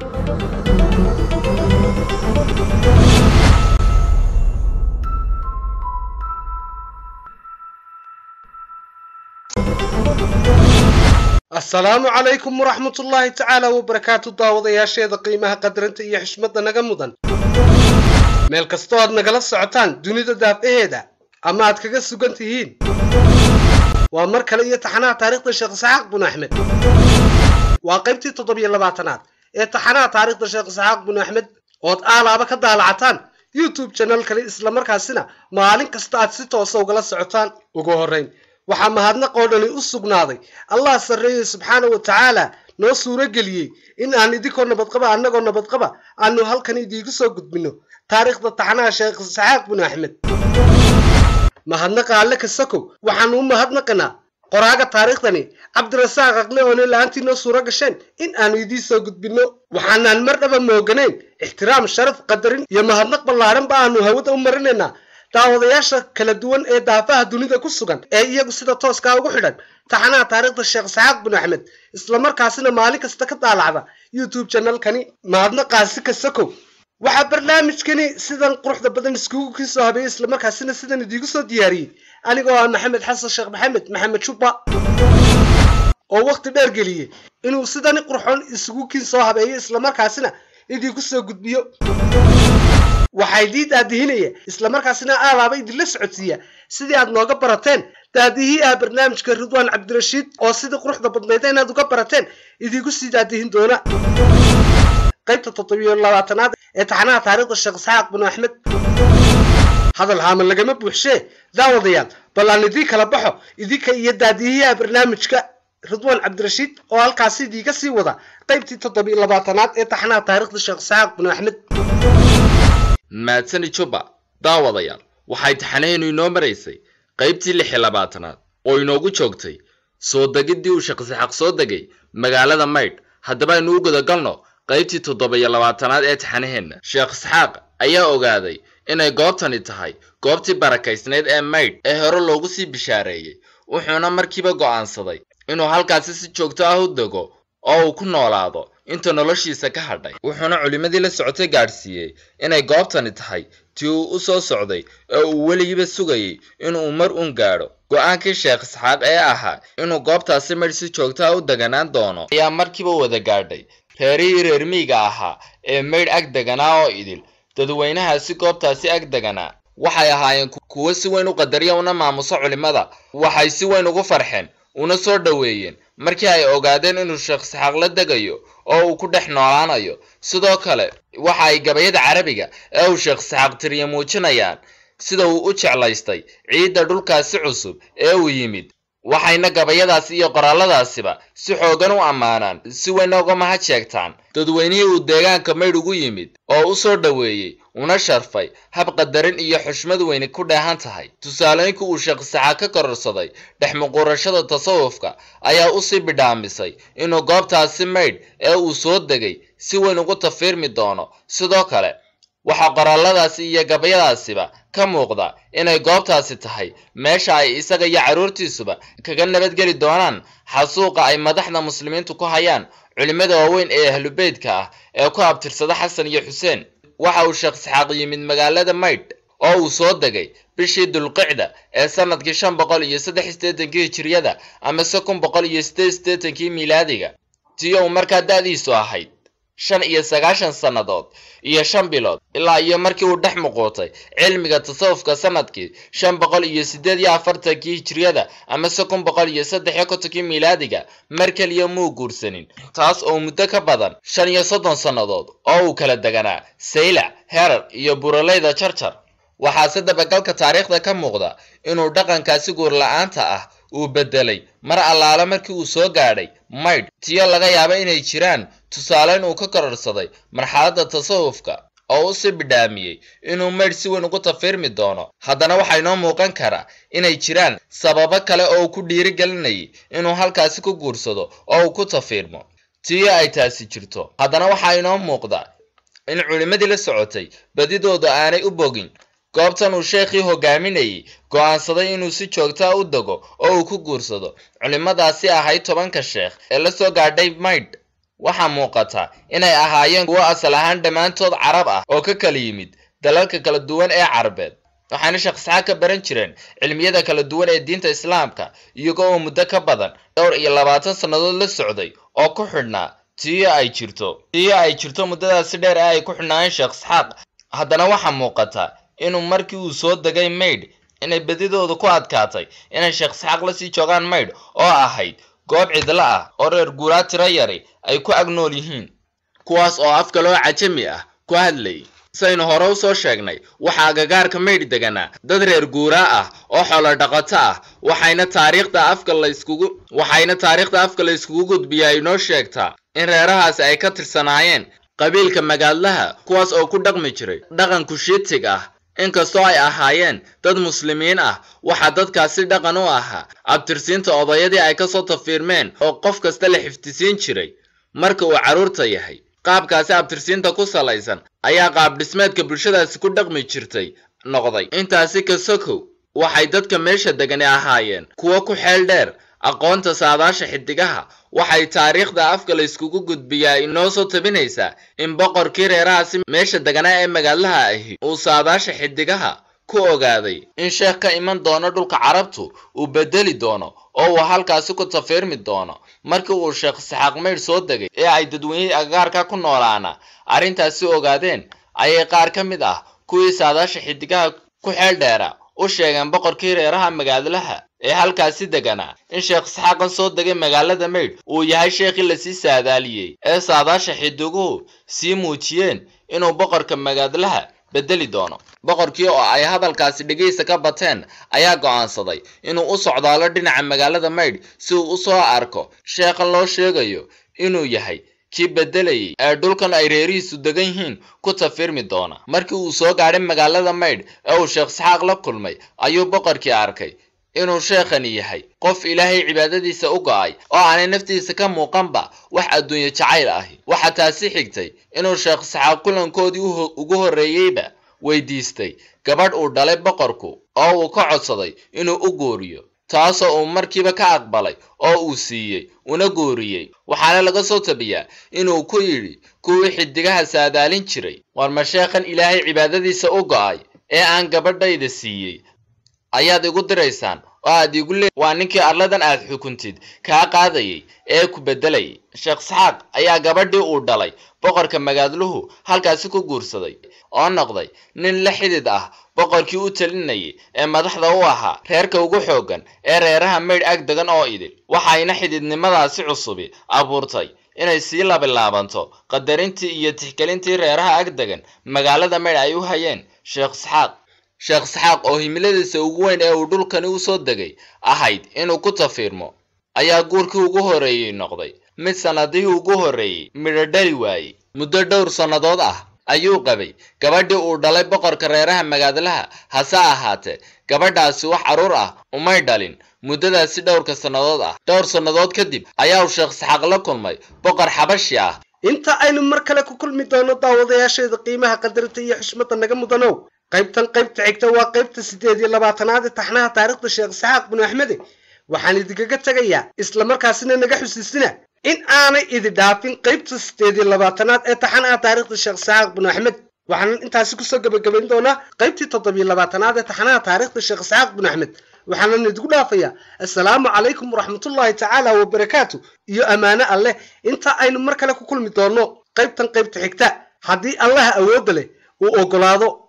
asalaamu calaykum waraxmatullaahi tacaala wabarakaatu daawadayaasheeda qiimaha qadrantay iyo xishmadda naga mudan meel kastoo aad nagala socotaan dunida daafaheeda ama aad kaga sugan tihiin waa mar kale iyo taxanaha taariikhda sheekh isxaaq binu axmed waa qaybtii toddobiyo labaatanaad ee taxanaha taariikhda sheekh isxaaq binu axmed ood aalaaba ka daalacataan youtube janal kale islamarkaasina maalin kasta aad si toosa ugala socotaan ugu horrayn waxaa mahadnaqoo dhani u sugnaaday allah sarreeyey subxaana wa tacaala noo suuro geliyey in aan idinkoo nabadqaba annagoo nabadqaba aanu halkan idiigu soo gudbinno taariikhda taxanaha sheekh isxaaq binu axmed mahadnaqa alle kasakow waxaanu u mahadnaqanaa qoraaga taariikhdani cabdirasaaq aqle oone la-aantii noo suuro gasheen in aanu idiin soo gudbinno waxaanaan mar dhaba mooganayn ixtiraam sharaf qadarin iyo mahadnaq ballaaranba aanu hawada u marinaynaa daawadayaasha kala duwan ee daafaha dunida ku sugan ee iyagu sida tooskaa ugu xidhan taxanaha taariikhda sheekh isxaaq binu axmed islamarkaasina maalin kasta ka daalacda youtube janalkani mahadnaqaasi kasakow waxaa barnaamijkani sidan quruxda badan iskugu kiisoo habeeyey islamarkaasina sidan idiigu soo diyaariyey anigoo ah maxamed xasan sheekh maxamed maxamed shubba oo waqti dheer geliyey inuu sidani qurxoon isugu kiin soo habeeyo islamarkaasina idiinku soo gudbiyo waxaa idii daadihinaya islamarkaasina aalaaba idinla socodsiiya sidii aad nooga barateen daadihii ah barnaamijka ridwaan cabdirashiid oo sidii quruxda badnayda inaad uga barateen idiinku sii daadihin doona qaybta toddobiyo labaatanaad ee taxanaha taariikhda sheekh isxaaq binu axmed hadal haama lagama buuxshee daawadayaal bal aan idii kala baxo idinka iyo daadihiyaha barnaamijka ridwaan cabdirashiid oo halkaasi idiiga sii wada qaybtii toddobiyo labaatanaad ee taxanaha taariikhda sheekh isxaaq binu axmed maadsani juba daawadayaal waxay taxanaheennu inoo maraysay qaybtii lix iyo labaatanaad oo inoogu joogtay soo degiddii uu sheekh isxaaq soo degay magaalada maydh haddaba aynu u gudagalno qaybtii toddoba-iyo labaatanaad ee taxanaheenna sheekh isxaaq ayaa ogaaday inay goobtani tahay goobtii barakaysnayd ee maydh ee hore loogu sii bishaareeyey wuxuuna markiiba go'aansaday inuu halkaasi si joogto ah u dego oo uu ku noolaado inta noloshiisa ka hadhay wuxuuna culimmadii la socotay gaadhsiiyey inay goobtani tahay tii uu u soo socday ee uu weligiiba sugayey inuu mar uun gaadho go-aankii sheekh isxaaq ee ahaa inuu goobtaasi maydh si joogtaha u deganaan doono ayaa markiiba wada gaadhay reerihii reer miyiga ahaa ee maydh ag deganaa oo idil dadweynahaasi goobtaasi ag deganaa waxay ahaayeen kuwo si weyn u qadariya una maamuso culimmada waxay si weyn ugu farxeen una soo dhoweeyeen markii ay ogaadeen inuu sheekh isxaaq la degayo oo uu ku dhex noolaanayo sidoo kale waxa ay gabayada carabiga ee uu sheekh isxaaq tiriya muujinayaan sida uu u jeclaystay ciidda dhulkaasi cusub ee uu yimid waxayna gabayadaasi iyo qoraalladaasiba si xoogan u ammaanaan si weyna uga mahad sheegtaan dadweynihii uu deegaanka maydh ugu yimid oo u soo dhoweeyey una sharfay hab qadarin iyo xushmad weyni ku dheehan tahay tusaalooyinka uu sheekh isxaaq ka kororsaday dhex muquurashada tasawufka ayaa usii bidhaamisay inuu goobtaasi maydh ee uu soo degay si weyn ugu tafiirmi doono sidoo kale waxaa qoraalladaasi iyo gabayadaasiba ka muuqda inay goobtaasi tahay meesha ay isaga iyo carruurtiisuba kaga nabadgeli doonaan xasuuqa ay madaxda muslimiintu ku hayaan culimmada waaweyn ee ahlubeydka ah ee ku abtirsada xasan iyo xuseen waxa uu sheekh isxaaq yimid magaalada maydh oo uu soo degay bishii dulqicda ee sanadkii shan boqol iyo saddex sideetankii hijiriyada ama se kun boqol iyo sideed sideetankii miilaadiga tii uu markaa da-diisu ahayd shan iyo sagaashan sannadood iyo shan bilood ilaa iyo markii uu dhex muquutay cilmiga tasawufka sanadkii shan boqol iyo sideed iyo afartankii hijiriyada ama se kun boqol iyo saddex iyo kontonkii miilaadiga mar keliya muu guursanin taas oo muddo ka badan shan iyo soddon sannadood oo uu kala deganaa saylac herar iyo buraleyda jarjar waxaase dabagalka taariikhda ka muuqda inuu dhaqankaasi guurla-aanta ah uu beddelay mar allaale markii uu soo gaadhay maydh tiyo laga yaabo inay jiraan tusaaleyn uu ka kororsaday marxaladda tasawufka oo u sii bidhaamiyey inuu maydh si weyn ugu tafiirmi doono haddana waxaa inoo muuqan karaa inay jiraan sababo kale oo uu ku dhiirigelinayay inuu halkaasi ku guursado oo uu ku tafiirmo tiyo ay taasi jirto haddana waxaa inoo muuqda in culimmadii la socotay badidooda aanay u bogin goobtan uu sheekhii hogaaminayay go'aansaday inuu si joogtaa u dego oo uu ku guursado culimmadaasi ahayd tobanka sheekh ee la soo gaadhay maydh waxaa muuqata inay ahaayeen kuwo asal ahaan dhammaantood carab ah oo ka kala yimid dalalka kala duwan ee carabeed waxayna sheekh isxaaq ka baran jireen cilmiyada kala duwan ee diinta islaamka iyago oo muddo ka badan dhowr iyo labaatan sannadood la socday oo ku xidhnaa tiyo ay jirto tiyo ay jirto muddadaasi dheer ee ay ku xidhnaayeen sheekh isxaaq haddana waxaa muuqata inuu markii uu soo degay maydh inay bedidooda ku adkaatay inay sheekh isxaaq lasii joogaan maydh oo ahayd goob cidlo ah oo reer guuraa tiro yari ay ku ag nool yihiin kuwaas oo af kaloo cajami ah ku hadlayay saynu hore u soo sheegnay waxaa agagaarka maydh deganaa dad reer guuraa ah oo xoolo dhaqato ah waxayna taariikhda afka layskugu waxayna taariikhda afka la yskugu gudbiyaa inoo sheegtaa in reerahaasi ay ka tirsanaayeen qabiilka magaadlaha kuwaas oo ku dhaqmi jiray dhaqan kushiitig ah inkastoo ay ahaayeen dad muslimiin ah waxaa dadkaasi dhaqan u ahaa abtirsiinta odayadii ay kasoo tafiirmeen oo qof kasta la xiftisiin jiray marka uu carruurta yahay qaabkaasi abtirsiinta ku salaysan ayaa qaab dhismeedka bulshadaasi ku dhaqmi jirtay noqday intaasi ka sokow waxay dadka meesha degani ahaayeen kuwo ku xeel dheer aqoonta saadaasha xidigaha waxay taariikhda afka la yskugu gudbiyaa inoo soo tabinaysaa in boqorkii reerahaasi meesha deganaa ee magaalaha ahi uu saadaasha xidigaha ku ogaaday in sheekh ka iman doono dhulka carabtu uu bedeli doono oo uu halkaasi ku tafiirmi doono markii uu sheekh isxaaq maydh soo degay ee ay dadweynihii agagaarka ku noolaana arrintaasi ogaadeen ayay qaar ka mid ah kuwii saadaasha xidigaha ku xeel dheera u sheegeen boqorkii reeraha magaadlaha ee halkaasi deganaa in sheekh isxaaqan soo degay magaalada maydh uu yahay sheekhii lasii saadaaliyey ee saadaasha xidiguhu sii muujiyeen inuu boqorka magaadlaha bedeli doono boqorkii oo ay hadalkaasi dhegaysa ka bateen ayaa go'aansaday inuu u socdaalo dhinaca magaalada maydh si uu u soo arko sheekhan loo sheegayo inuu yahay kii bedelayay ee dhulkan ay reerihiisu degan yihiin ku tafirmi doona markii uu soo gaadhay magaalada maydh ee uu sheekh isxaaq la kulmay ayuu boqorkii arkay inuu sheekhani yahay qof ilaahay cibaadadiisa u go'ay oo aanay naftiisa ka muuqanba wax adduunye jacayl ahi waxaa taasi xigtay inuu sheekh isxaaq kulankoodii ugu horreeyeyba weydiistay gabadh uu dhalay boqorku oo uu ka codsaday inuu u guuriyo taasoo uu markiiba ka aqbalay oo uu siiyey una guuriyey waxaana laga soo tabiyaa inuu ku yidhi kuwii xidigaha saadaalin jiray war ma sheekhan ilaahay cibaadadiisa u go'ay ee aan gabadhayda siiyey ayaad igu diraysaan oo aad igu le waa ninkii arladan aad xukuntid kaa qaadayay ee ku beddelayay sheekh isxaaq ayaa gabadhii uu dhalay boqorka magaadluhu halkaasi ku guursaday oo noqday nin la xidid ah boqorkii u talinayay ee madaxda u ahaa reerka ugu xooggan ee reeraha maydh ag degan oo idil waxayna xididnimadaasi cusubi abuurtay inay sii labilaabanto qadarintii iyo tixgelintii reeraha ag degan magaalada maydh ay u hayeen sheekh isxaaq sheekh isxaaq oo himiladiisa ugu weyn ee uu dhulkani u soo degay ahayd inuu ku tafiirmo ayaa guurkii ugu horreeyey noqday mid sannadihii ugu horreeyey midho dhali waayey muddo dhowr sannadood ah ayuu qabay gabadhii uu dhalay boqorka reeraha magaadlaha hase ahaatee gabadhaasi wax carruur ah umay dhalin muddadaasi dhowrka sannadood ah dhowr sannadood kadib ayaa uu sheekh isxaaq la kulmay boqor xabashi ah inta aynu mar kale ku kulmi doono daawadayaasheeda qiimaha qadarinta iyo xushmadda naga mudanow qaybtan qaybta xigta waa qaybta siddeed iyo labaatanaad ee taxnaha taariikhda sheekh isxaaq binu axmede waxaan idinkaga tegayaa islamarkaasina naga xusiisina in aanay idi dhaafin qaybta siddeed iyo labaatanaad ee taxanaha taariikhda sheekh isxaaq binu axmed waxaanan intaasi kusoo gebagabayn doonaa qaybtii toddobiyo labaatanaad ee taxanaha taariikhda sheekh isxaaq binu axmed waxaanan idinku dhaafayaa assalaamu calaykum waraxmatullaahi tacaala wabarakaatu iyo ammaano alleh inta aynu mar kale ku kulmi doonno qaybtan qaybta xigta haddii allaha awoodda leh uu oggolaado